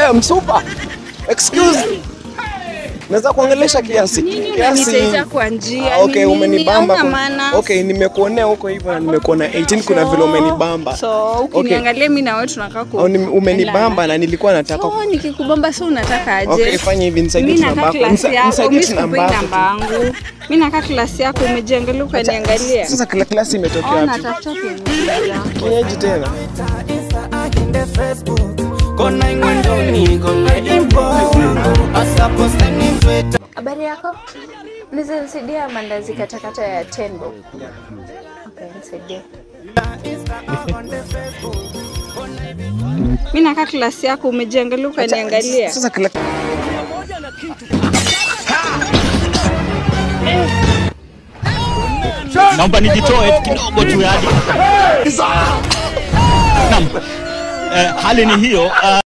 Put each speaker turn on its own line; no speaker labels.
Eh, msupa. Excuse. Naweza kuongelesha kiasi.
Nini
Kiasi.
unanitetea kwa njia?
Ah, Okay,
Ni nini?
umenibamba.
Hauna
kwa-
maana.
Okay, nimekuonea huko hivyo na nimekuona 18 kuna vile umenibamba.
So, ukiniangalia mimi na wewe tunakaa ku.
Au ni- umenibamba na nilikuwa nataka
So, nikikubamba so unataka aje?
Okay, fanya hivi nisaidie
Mimi
tu
nakaa
namba yako.
klasi
Nisa-
yako,
nisaidie
mimi
tu namba
sikupei
yako.
namba yangu. Mimi nakaa klasi yako, umejiangalia ukaniangalia.
Sasa kila klasi imetokea
Oh,
wapi?
natafuta kuingia.
Kienyeji tena.
Kona ingwendoni, kona imbo Asapostani mtweta
Habari yako? Unaweza nisaidia mandazi katakata ya tembo? Okay, nisaidie. Mimi nakaa klasi yako, umejiangalia ukaniangalia.
Sasa kila
naomba nijitoe kidogo tu yani. Naam. Eh, hali ni hiyo. ah,